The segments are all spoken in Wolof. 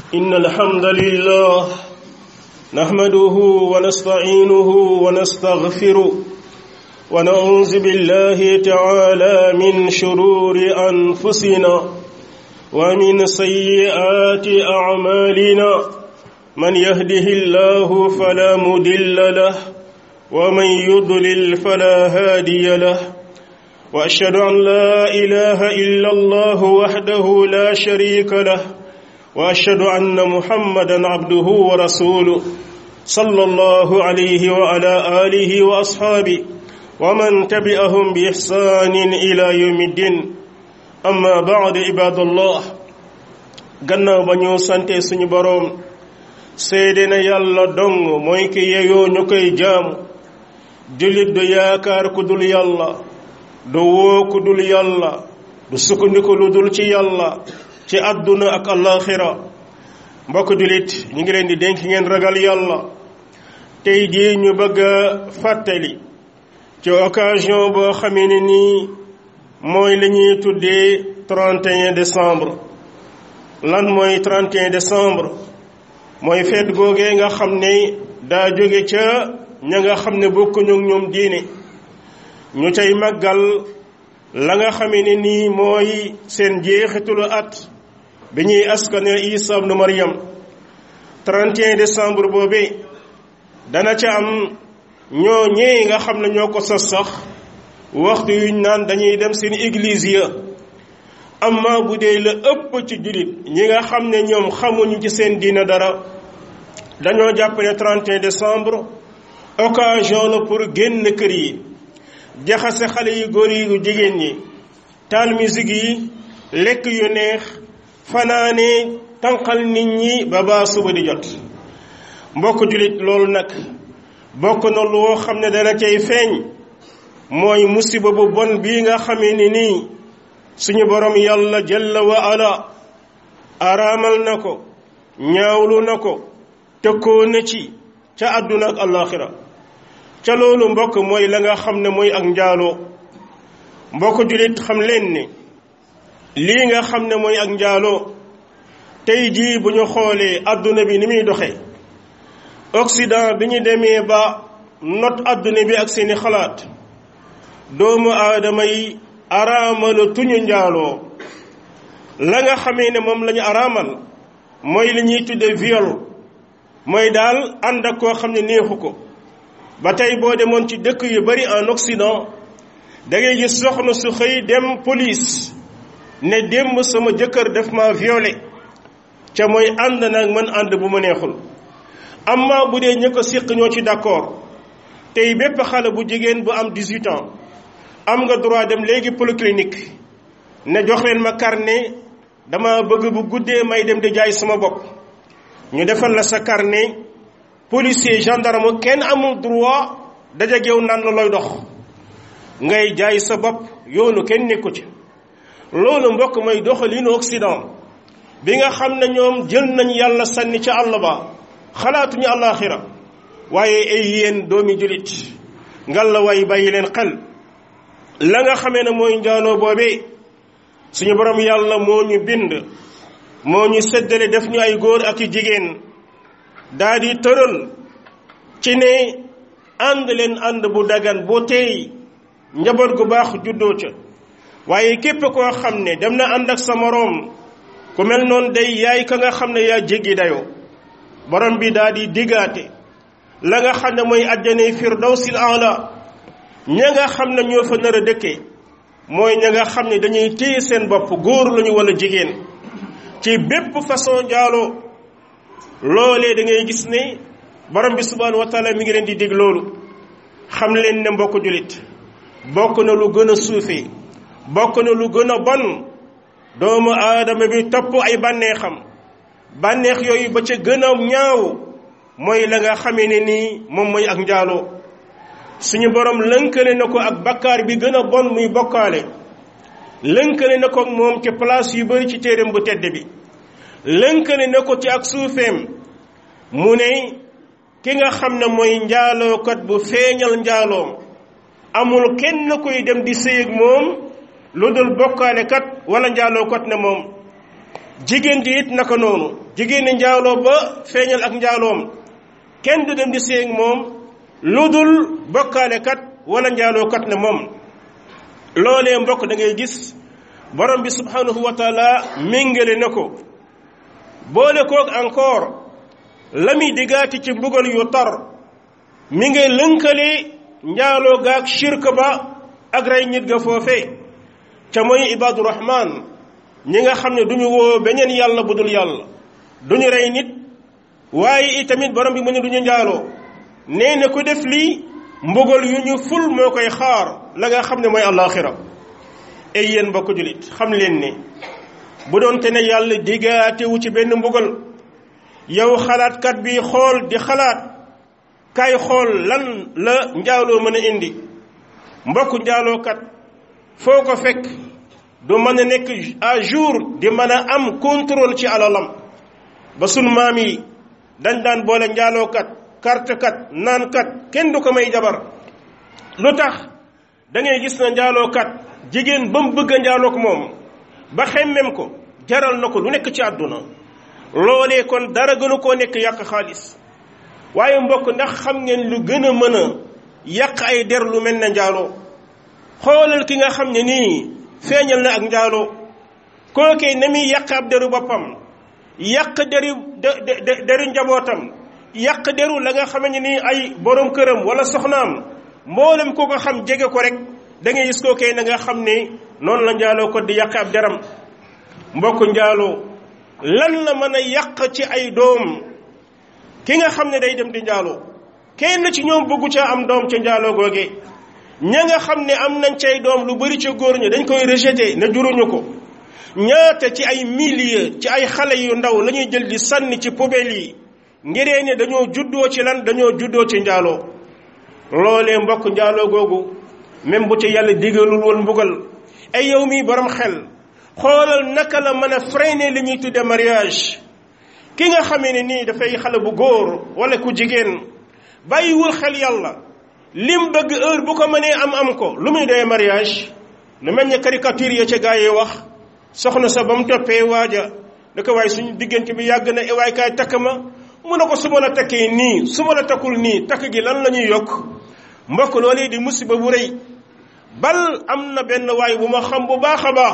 إن الحمد لله نحمده ونستعينه ونستغفره ونعوذ بالله تعالى من شرور أنفسنا ومن سيئات أعمالنا من يهده الله فلا مدل له ومن يضلل فلا هادي له واشهد ان لا اله الا الله وحده لا شريك له واشهد ان محمدا عبده ورسوله صلى الله عليه وعلى اله واصحابه ومن تبعهم باحسان الى يوم الدين اما بعد عباد الله gannaaw ba ñu sante suñu boroom seede na yàlla dong mooy ki yeyoo ñu koy jaamu jullit du yaakaar ku dul yàlla du woo ku dul yàlla du sukkandiku lu dul ci yàlla ci àdduna ak alaxira mbokk jullit ñu ngi leen di dénk ngeen ragal yàlla tey jii ñu bëgg a fàttali ci occasion boo xamee ne nii mooy la ñuy tuddee 31 décembre lan mooy 31 décembre mooy feet googee nga xam ne daa jóge ca ña nga xam ne bokkuñu ak ñoom diine ñu cay màggal la nga xamee ne nii mooy seen jeexitulu at bi ñuy askane Isa ibnu Maryam 31 décembre boobee dana ca am ñoo ñee nga xam ne ñoo ko sos sax waxtu yuñ naan dañuy dem seen église ya amma bu dee la ëpp ci jullit ñi nga xam ne ñoom xamuñu ci seen diina dara dañoo jàpp ne 31 décembre occasion la pour génn kër yi jaxase xale yu góor yi yu jigéen ñi taal musique yi lekk yu neex fanaane tànqal nit ñi ba baa suba di jot mbokk jullit loolu nag bokk na loo xam ne dana cay feeñ mooy musiba bu bon bii nga xamee ni nii suñu borom yàlla jalla wa ala araamal na ko ñaawlu na ko tëkkoo na ci ca àdduna ak àllaaxira ca loolu mbokk mooy la nga xam ne mooy ak njaaloo mbokk jullit xam leen ne lii nga xam ne mooy ak njaaloo tey jii bu ñu xoolee àdduna bi ni muy doxee Occident bi ñu demee ba not àdduna bi ak seeni xalaat doomu aadama yi araamala tuñu njaaloo la nga xamee ne moom la ñu araamal mooy li ñuy tudde viol mooy daal ànd ak koo xam ne neexu ko ba tey boo demoon ci dëkk yu bari en Occident da ngay gis soxna su xëy dem police ne démb sama jëkkër def ma violé ca mooy ànd nag man ànd bu ma neexul amma bu dee ñë ko siq ñoo ci d'accord tey bépp xale bu jigéen bu am 18 ans am nga droit dem léegi polyclinique ne jox leen ma carnet dama bëgg bu guddee may dem di jaay sama bopp ñu defal la sa carnet policier gendarme kenn amul droit daje yow naan la looy dox ngay jaay sa bopp yoonu kenn nekku ci loolu mbokk mooy doxalinu Occident bi nga xam ne ñoom jël nañ yàlla sànni ca àll ba xalaatuñu àllaaxira waaye ay yéen doomi julit ngal la way bàyyi leen xel la nga xamee ne mooy njaaloo boobee suñu borom yàlla moo ñu bind moo ñu séddale def ñu ay góor ak i jigéen daa di tëral ci ne ànd leen ànd bu dagan bu teey njaboot gu baax juddoo ca waaye képp koo xam ne dem na ànd ak sa moroom ku mel noonu day yaay ka nga xam ne yaa jéggi dayoo borom bi daa di diggaate la nga xam ne mooy àjjanay firdawsil aala ña nga xam ne ñoo fa nar a dëkkee mooy ña nga xam ne dañuy téye seen bopp góor lañu wala jigéen ci bépp façon njaaloo loolee da ngay gis ne borom bi subhanahu wa taala mi ngi leen di dig loolu xam leen ne mbokk julit bokk na lu gën a suufee bokk na lu gën a bon doomu aadama bi topp ay bànneexam bànneex yooyu ba ca gën a ñaaw mooy la nga xamee ne nii moom mooy ak njaaloo suñu borom lënkale na ko ak bakkaar bi gën a bon muy bokkaale lënkale na ko moom ci place yu bari ci téeram bu tedd bi lënkale na ko ci ak suufeem mu ne ki nga xam ne mooy njaalookat bu feeñal njaaloom amul kenn koy dem di sëy ak moom lu dul bokkaale kat wala njaalookat ne moom jigéen ji it naka noonu jigéen ñi njaaloo ba feeñal ak njaaloom kenn du dem di séeg moom lu dul bokkaale kat wala njaaloo kat ne moom loolee mbokk da ngay gis borom bi subhanahu wa taala méngale na ko boole koog encore la muy diggaati ci mbugal yu tar mi ngay lënkale njaaloo gaag shirk ba ak rey nit ga foofe ca mooy ibaadu rahman ñi nga xam ne duñu woo beneen yàlla bu dul yàlla duñu rey nit waaye itamit borom bi mu ne duñu njaaloo nee na ku def lii mbugal yu ñu ful moo koy xaar la nga xam ne mooy àllaaxira ay yéen mbokk julit xam leen ne bu doon te ne yàlla digaatewu ci benn mbugal yow xalaatkat bi xool di xalaat kay xool lan la njaaloo mën a indi mbokk njaalookat foo ko fekk du mën a nekk à jour di mën a am contrôle ci alalam ba sunu maam yi dañ daan boole njaalookat kartekat naankat kenn du ko may jabar lu tax da ngay gis na njaalookat jigéen ba mu bëgg a njaalook moom ba xemmem ko jaral na ko lu nekk ci àdduna loolee kon dara gënu koo nekk yàq xaalis waaye mbokk ndax xam ngeen lu gën a mën a yàq ay der lu mel ne njaaloo xoolal ki nga xam ne nii feeñal na ak njaaloo kookee na muy yàq ab deru boppam yàq deru deru njabootam yàq deru la nga xam ne nii ay borom këram wala soxnaam mboolem ko ko xam jege ko rek da ngay gis kookee na nga xam ne noonu la njaaloo ko di yàq ab deram mbokk njaaloo lan la mën a yàq ci ay doom ki nga xam ne day dem di njaaloo kenn ci ñoom bëggu ca am doom ca njaaloo googee ña nga xam ne am nañ cay doom lu bari ca góor ñi dañ koy rejeté ne juruñu ko ñaata ci ay milliers ci ay xale yu ndaw la ñuy jël di sànni ci poubelle yi ngiree ne dañoo juddoo ci lan dañoo juddoo ci njaaloo loolee mbokk njaaloo googu même bu ci yàlla digalul woon mbugal ay yow mi borom xel xoolal naka la mën a freiner li ñuy tudde mariage ki nga xamee ne nii dafay xale bu góor wala ku jigéen bàyyiwul xel yàlla lim bëgg heure bu ko mënee am am ko lu muy doyee mariage lu mel ne caricature ya ca gaa yi wax soxna sa ba mu toppee waaja da ko waaye suñu diggante bi yàgg na waay kaay takk ma mu ne ko su ma la takkee nii su ma la takkul nii takk gi lan la ñuy yokk mbokk loolee di musiba bu rëy bal am na benn waay bu ma xam bu baax a baax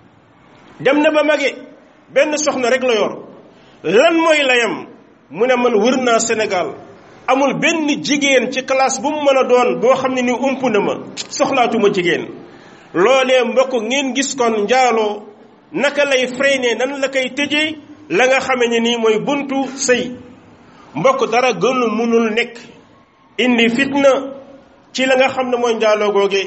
dem na ba mage benn soxna rek la yor lan mooy layam mu ne man wër naa Sénégal amul benn jigéen ci classe bu mu mën a doon boo xam ne ni ump na ma soxlaatuma jigéen loolee mbokk ngeen gis kon njaaloo naka lay freiné nan la koy tëjee la nga xame ne nii mooy buntu sëy mbokk dara gënul munul nekk indi fitna ci la nga xam ne mooy njaaloo googe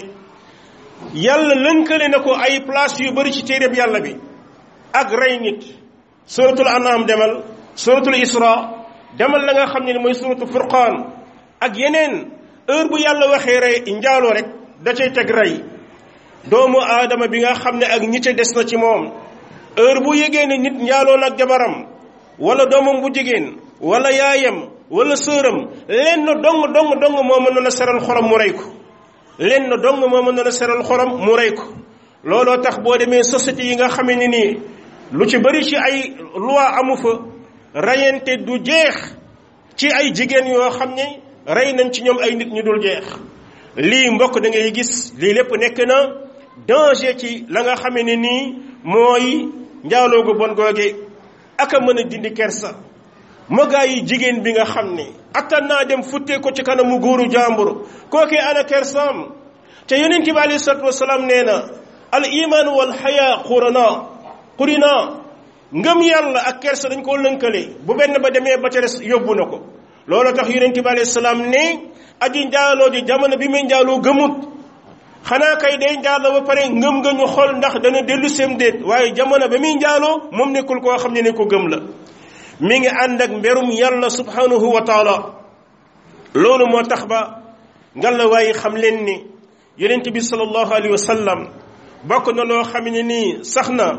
yàlla lënkale na ko ay place yu bari ci téereb yàlla bi ak rey nit suratul anam demal suratul isra demal la nga xam ne ni mooy suratul furqaan ak yeneen heure bu yàlla waxee rey njaaloo rek da cay teg rey doomu aadama bi nga xam ne ak ñite des na ci moom heure bu yégee ne nit njaaloo nag jabaram wala doomam bu jigéen wala yaayam wala sëram lenn dong dong dong moo mën na seral xolam mu rey ko lenn dong moo mën na seral xolam mu rey ko looloo tax boo demee société yi nga xamee ne nii lu ci bari ci ay loi amu fa rayante du jeex ci ay jigéen yoo xam ne rey nañ ci ñoom ay nit ñu dul jeex lii mbokk da ngay gis lii lépp nekk na danger ci la nga xamee ne nii mooy njaaloo gu bon googe ak a mën a dindi kersa magaa yi jigéen bi nga xam ne attan naa dem futtee ko ci kanamu góoru jàmbur kookee ana kersaam te yonent bi alayhi salatu wasalaam nee na al iman wal xaya qurana qurina ngëm yàlla ak kersa dañ koo lënkale bu benn ba demee ba ca des yóbbu na ko loolu tax yonent bi alayhi salaam ne aji njaaloo ji jamono bi muy njaaloo gëmut xanaa kay day njaaloo ba pare ngëm nga ñu xool ndax dana dellu seem déet waaye jamono ba muy njaaloo moom nekkul koo xam ne ne ko gëm la mi ngi ànd ak mberum yàlla subhanahu wa taala loolu moo tax ba ngal la waaye xam leen ni yonent bi sallallahu alayhi wa sallam bokk na loo xam ne nii sax na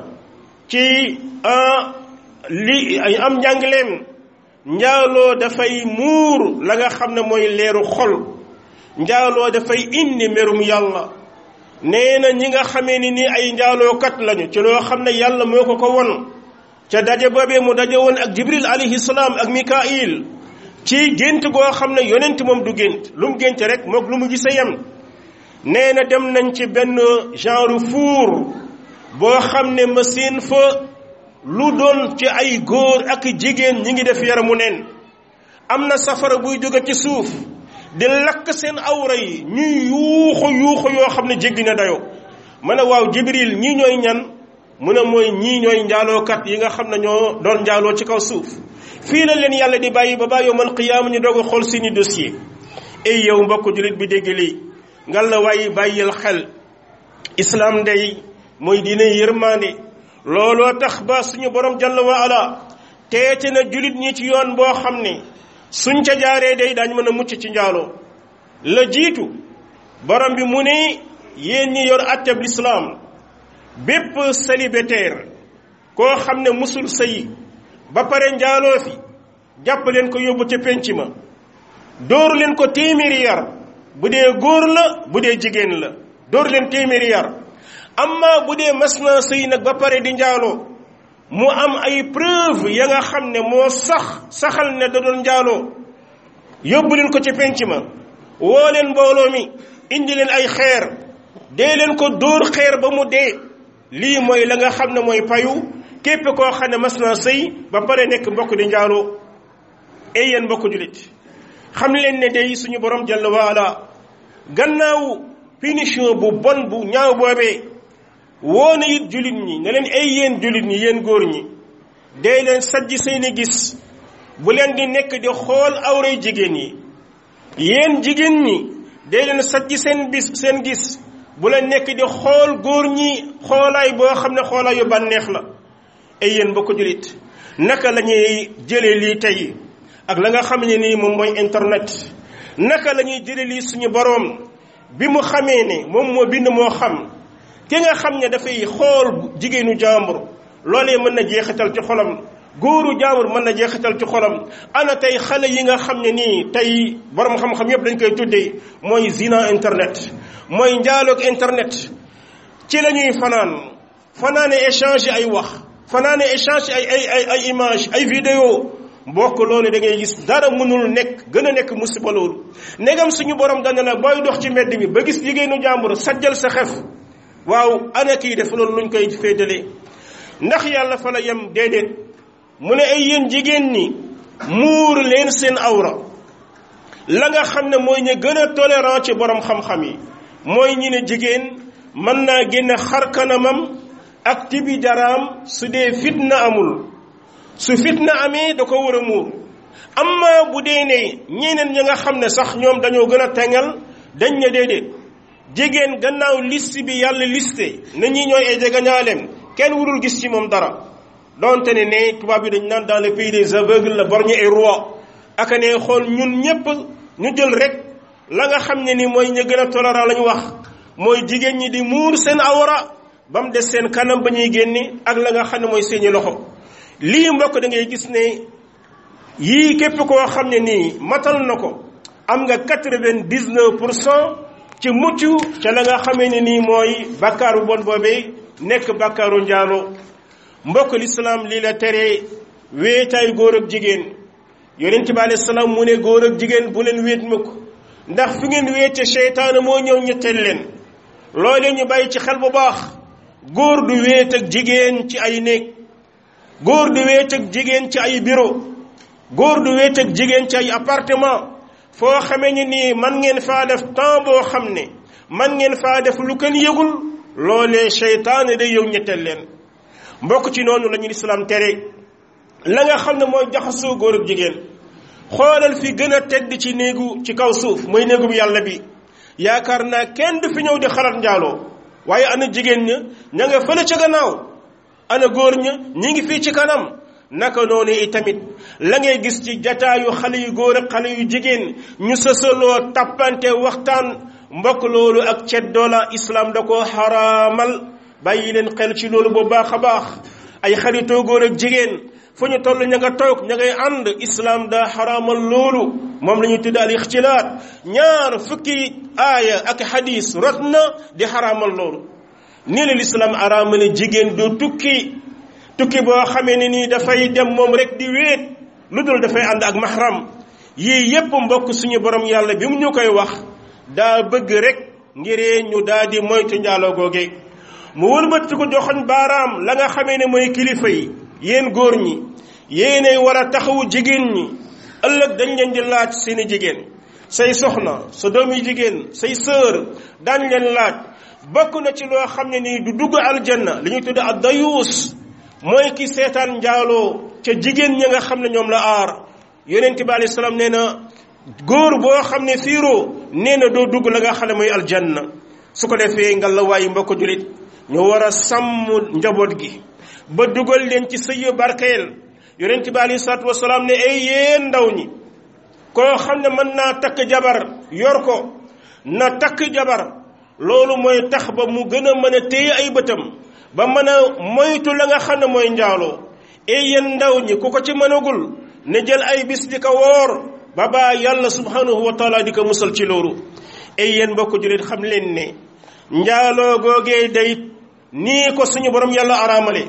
ci li ay am njàngaleem njaaloo dafay muur la nga xam ne mooy leeru xol njaaloo dafay indi mberum yàlla nee na ñi nga xamee ni nii ay njaalookat lañu ci loo xam ne yàlla moo ko ko won ca daje boobee mu daje woon ak jibril alayhi salaam ak mikail ci gént goo xam ne yonent moom du gént lu mu gént rek moog lu mu gise yem nee na dem nañ ci benn genre four boo xam ne machine fa lu doon ci ay góor ak jigéen ñi ngi def yaramu neen am na safara buy jóge ci suuf di lakk seen awra yi ñuy yuuxu yuuxu yoo xam ne jéggi na dayoo ma ne waaw jibril ñii ñooy ñan mu ne mooy ñii ñooy njaalookat yi nga xam ne ñoo doon njaaloo ci kaw suuf fii la leen yàlla di bàyyi ba ba yowmal qiyaama ñu doog a xool seeni dossier ay yow mbokk jullit bi dégg lii ngal la waaye bàyyil xel islam day mooy diine yërmande looloo tax ba suñu borom jalla wa ala teete na jullit ñi ci yoon boo xam ne suñ ca jaaree day daañ mën a mucc ci njaaloo la jiitu borom bi mu ne yéen ñi yor atteb lislaam bépp célibataire koo xam ne musul sëyi ba pare njaaloo fi jàpp leen ko yóbbu ca penc ma dóor leen ko téeméeri yar bu dee góor la bu dee jigéen la dóor leen téeméeri yar amma bu dee mas naa sëy nag ba pare di njaaloo mu am ay preuve ya nga xam ne moo sax saxal ne da doon njaaloo yóbbu leen ko ca penc ma woo leen mbooloo mi indi leen ay xeer dee leen ko dóor xeer ba mu dee lii mooy la nga xam ne mooy payu képp koo xam ne mas naa sëy ba pare nekk mbokk di njaaloo ay yéen mbokk julit xam leen ne day suñu borom jalla waala gannaaw punition bu bon bu ñaaw boobee woo na it julit ñi ne leen ay yéen julit ñi yéen góor ñi dee leen sajj seeni gis bu leen di nekk di xool awray jigéen yi yéen jigéen ñi dee leen sajj seen bis seen gis bu leen nekk di xool góor ñi xoolaay boo xam ne xoolaay yu bànneex la ay yéen mbokk julit naka la ñuy jëlee lii tey ak la nga xam ne nii moom mooy internet naka la ñuy jëlee lii suñu boroom bi mu xamee ne moom moo bind moo xam ki nga xam ne dafay xool jigéenu jàmbur loolee mën na jeexital ci xolam góoru jàmbur mën na jeexital ci xolam ana tey xale yi nga xam ne nii tey borom xam-xam yépp dañ koy tuddee mooy zina internet mooy njaaloog internet ci la ñuy fanaan fanaane échange ay wax fanaane échange ay ay ay ay image ay vidéo mbokk loolu da ngay gis dara mënul nekk gën a nekk musiba loolu negam suñu borom dana la booy dox ci mbedd mi ba gis jigéenu jàmbur sajjal sa xef waaw ana kii def loolu luñ koy féetale ndax yàlla fa la yem déedéet mu ne ay yéen jigéen ñi muur leen seen awra la nga xam ne mooy ñu gën a tolérant ci borom xam-xam yi mooy ñi ne jigéen mën naa génne xar kanamam ak tibi daraam su dee fitna amul su fitna amee da ko war a muur amma bu dee ne ñeneen ñi nga xam ne sax ñoom dañoo gën a tengal dañ ne déedéet jigéen gannaaw liste bi yàlla liste na ñi ñooy ay jegeñaaleem kenn warul gis ci moom dara donte ne ne tubaab yi dañ naan dans le pays des aveugles la borgne et roi aka ne xool ñun ñépp ñu jël rek la nga xam ne ni mooy ñu gën a tolérant la ñu wax mooy jigéen ñi di muur seen awra ba mu des seen kanam ba ñuy génne ak la nga xam ne mooy seeni loxo lii mbokk da ngay gis ne yii képp koo xam ne nii matal na ko am nga quatre-vingt-dix-neuf pour cent ci mucc ca la nga xamee ne nii mooy bàkkaaru bon boobee nekk bàkkaaru njaaloo mbokk lislaam lii la tere wéetaay góor ak jigéen yonent bi alayhi salaam mu ne góor ak jigéen bu leen wéet mukk ndax fi ngeen wéete seytaane moo ñëw ñetteel leen loolee ñu bàyyi ci xel bu baax góor du wéet ak jigéen ci ay néeg góor du wéet ak jigéen ci ay bureau góor du wéet ak jigéen ci ay appartement foo xamee ni nii man ngeen faa def temps boo xam ne man ngeen faa def lu kenn yëgul loolee seytaane day yow ñetteel leen mbokk ci noonu la ñu lislaam tere la nga xam ne mooy jaxasoo góor ak jigéen xoolal fi gën a tedd ci néegu ci kaw suuf mooy néegu bi yàlla bi yaakaar naa kenn du fi ñëw di xalaat njaaloo waaye ana jigéen ña ña nga fële ca gannaaw ana góor ña ñi ngi fii ci kanam naka noonu itamit la ngay gis ci jataayu xale yu góor ak xale yu jigéen ñu sësaloo tappante waxtaan mbokk loolu ak ceddoo la islam da ko xaraamal bàyyi leen xel ci loolu bu baax a baax ay xaritoo góor ak jigéen fu ñu toll ña nga toog ña ngay ànd islam daa xaraamal loolu moom la ñuy tudd al ixtilaat ñaar fukki aaya ak hadis rot na di xaraamal loolu nii la lislaam araamale jigéen du tukki tukki boo xamee ne nii dafay dem moom rek di wéet lu dul dafay ànd ak mahram yii yépp mbokk suñu borom yàlla bi mu ñu koy wax daa bëgg rek ngiree ñu daal di moytu njaaloo googe mu wëlbati ko joxoñ baaraam la nga xamee ne mooy kilifa yi yéen góor ñi yéenay war a taxawu jigéen ñi ëllëg dañ leen di laaj seeni jigéen say soxna sa doom yi jigéen say sœur daañ leen laaj bokk na ci loo xam ne nii du dugg aljanna li ñuy tudd ad dayuus mooy ki seetaan njaaloo ca jigéen ñi nga xam ne ñoom la aar yonent bi alayhi salaam nee na góor boo xam ne fiiroo nee na doo dugg la nga xam ne mooy aljanna su ko defee nga la waayu mbokk julit ñu war a sàmm njaboot gi ba dugal leen ci sëy barkeel yonent bi alayhi salaatu wasalaam ne ay yéen ndaw ñi koo xam ne mën naa takk jabar yor ko na takk jabar loolu mooy tax ba mu gën a mën a téye ay bëtam ba mën a moytu la nga xam ne mooy njaaloo ay yéen ndaw ñi ku ko ci mënagul ne jël ay bis di ko woor ba baa yàlla subhanahu wa taala di ko musal ci loolu ay yéen mbokk julit xam leen ne njaaloo googee day nii ko suñu borom yàlla araamale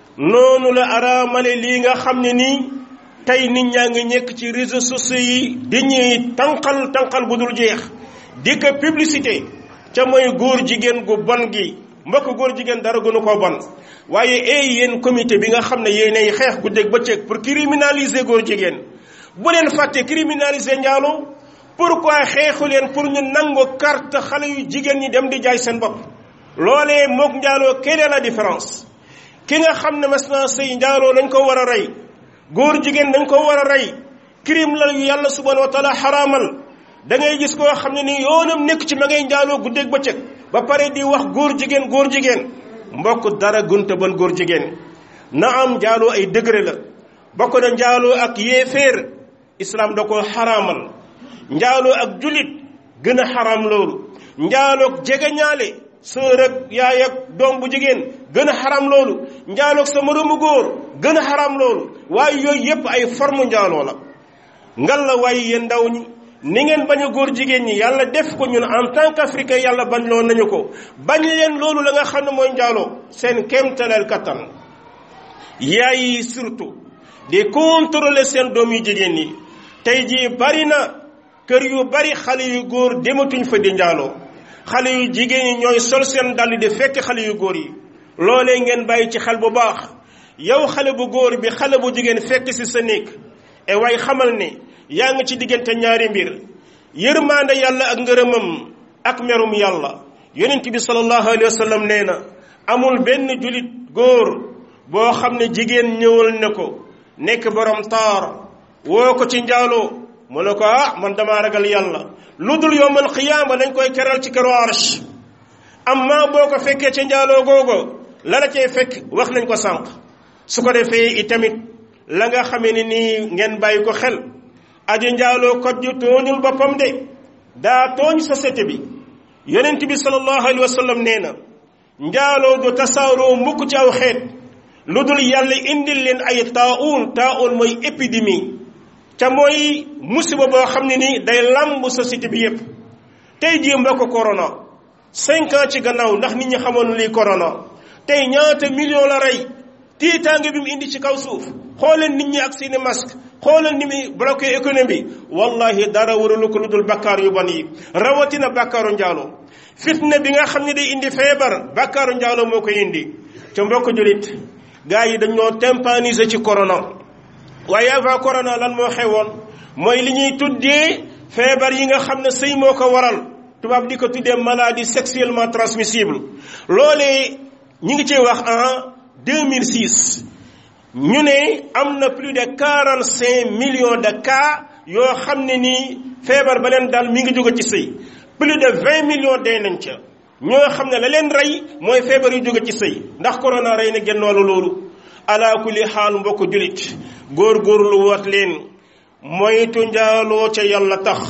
noonu la araamale lii nga xam ne nii tey nit ñaa ngi nekk ci réseaux sociaux yi di ñuy tànqal tànqal bu dul jeex di ko publicité ca mooy góor jigéen gu bon gi mbokk góor jigéen dara gënu ko bon waaye ay yéen comité bi nga xam ne yéenay xeex guddeeg bëccëg pour criminaliser góor jigéen bu leen fàtte criminaliser njaaloo pourquoi xeexu leen pour ñu nangu carte xale yu jigéen ñi dem di jaay seen bopp loolee moog njaaloo quelle est la différence ki nga xam ne mas naa sëy njaaloo dañ ko war a rey góor jigéen dañ ko war a rey crime la yu yàlla subhanahu wa taala xaraamal da ngay gis koo xam ne ni yoonam nekk ci ma ngay njaaloo guddeeg bëccëg ba pare di wax góor jigéen góor jigéen mbokk dara gunta ban góor jigéen na am njaaloo ay degré la bokk na njaaloo ak yéeféer islam da ko xaraamal njaaloo ak julit gën a xaraam loolu njaaloog jegeñaale sër ak yaay ak doom bu jigéen gën a xaram loolu njaaloog sa moroomu góor gën a xaram loolu waaye yooyu yépp ay forme njaaloo la ngal la waaye yéen ndaw ñi ni ngeen bañ a góor jigéen ñi yàlla def ko ñun en tant qu'africain yàlla bañ loo nañu ko bañ leen loolu la nga xam ne mooy njaaloo seen kéemtaleel kattan yaay yi surtout di contrôler seen doom yu jigéen ñi tey jii bari na kër yu bari xale yu góor dematuñ fa di njaaloo xale yu jigéen ñi ñooy sol seen dàll di fekk xale yu góor yi loolee ngeen bàyyi ci xel bu baax yow xale bu góor bi xale bu jigéen fekk ci sa néeg e waaye xamal ne yaa ngi ci diggante ñaari mbir yërmaande yàlla ak ngërëmam ak merum yàlla yonent bi sallallahu alayhi wa sallam nee na amul benn julit góor boo xam ne jigéen ñëwal ne ko nekk borom taar woo ko ci njaaloo mu ne ko ah man damaa ragal yàlla lu dul yowmal qiyaama dañ koy keral ci keru arsh amma boo ko fekkee ci njaaloo googo la la cay fekk wax nañ ko sànq su ko defee itamit la nga xamee ne nii ngeen bàyyi ko xel aji njaaloo kot ju tooñul boppam de daa tooñ société bi yonent bi sallallahu alayhi wa sallam nee na njaaloo du tasaaroo mukk ci aw xeet lu dul yàlla indil leen ay taa'uun taa'uun mooy épidémie ca mooy musiba boo xam ne ni day lamb société bi yépp tey jii mbokk corona cinq ans ci gannaaw ndax nit ñi xamoon lii corona tey ñaata million la rey tiitaange bi mu indi ci kaw suuf xooleen nit ñi ak seeni masque xoolal ni muy bloqué économie wallahi dara waralu ko lu dul bakkaar yu bon yi rawatina bakkaaru njaaloo fitna bi nga xam ne day indi feebar bakkaaru njaaloo moo koy indi ca mbokk julit gars yi dañoo tympaniser ci corona waaye avant corona lan moo xewoon mooy li ñuy tuddee feebar yi nga xam ne sëy moo ko waral tubaab di ko tuddee maladie sexuellement transmissible loolee ñi ngi ciy wax en 2006 ñu ne am na plus de 45 millions de cas yoo xam ne nii feebar ba leen daal mi ngi jóge ci sëy plus de 20 millions dee nañ ca ñoo xam ne la leen rey mooy feebar yu jóge ci sëy ndax corona rey na genn wàllu loolu ala kulli xaal mbokk julit góor-góorlu wat leen moytu njaaloo ca yàlla tax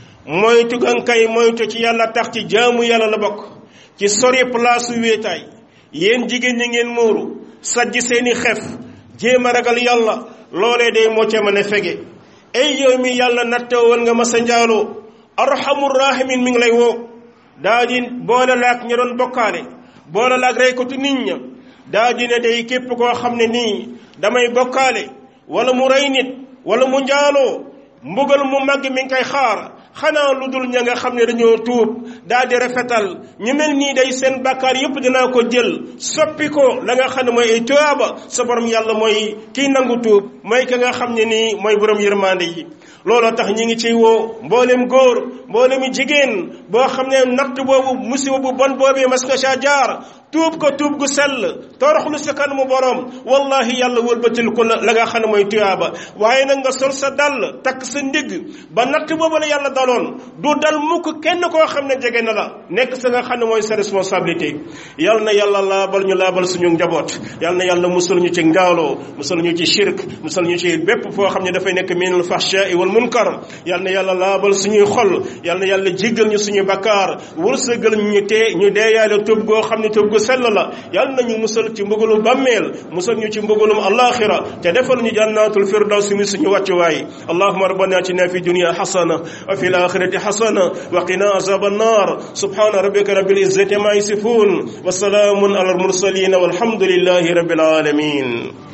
moytu gankay moytu ci yàlla tax ci jaamu yàlla la bokk ci sori place wéetaay yéen jigéen ñi ngeen muuru sajj seeni xef jéem a ragal yàlla loolee day moo ca mën a fege ay yow mi yàlla nattoo woon nga ma sa njaaloo arhamur rahimin mi ngi lay woo daa di boole laak ña doon bokkaale boole laak reykatu nit ña daa dina day képp koo xam ne nii damay bokkaale wala mu rey nit wala mu njaaloo mbugal mu màgg mi ngi koy xaar xanaa lu dul ña nga xam ne dañoo tuub daal di rafetal ñu mel nii day seen bàkkaar yépp dinaa ko jël soppi ko la nga xam ne mooy ay tuyaaba sa borom yàlla mooy kiy nangu tuub mooy ka nga xam ne nii mooy borom yërmande yi looloo tax ñi ngi ciy woo mboolem góor mboolemi jigéen boo xam ne natt boobu musiba bu bon boobee mas nga saa jaar tuub ko tuub gu sell toroxlu sa kanamu borom wallahi yàlla wëlbatil ko la nga xam ne mooy tuyaaba waaye nag nga sol sa dàll takk sa ndigg ba natt boobu la yàlla daloon du dal mukk kenn koo xam ne jege na la nekk sa nga xam ne mooy sa responsabilité yal na yàlla laabal ñu laabal suñu njaboot yal na yàlla musul ñu ci ngaaloo musul ñu ci shirk musul ñu ci bépp foo xam ne dafay nekk minal fahshaai wal munkar yal na yàlla laabal suñuy xol yal na yàlla jéggal ñu suñu bakkaar wërsëgal ñu tee ñu deeyaale tub goo xam ne tub gu sell la yal nañu musal ci mbugalu bàmmeel musal ñu ci mbugalum alaxira te defal ñu jannatul firdaws mi suñu wàccuwaay allahuma rabbana atina fi dunya hasana wa fi الاخره حسنه وقنا عذاب النار سبحان ربك رب العزه ما يصفون وسلام على المرسلين والحمد لله رب العالمين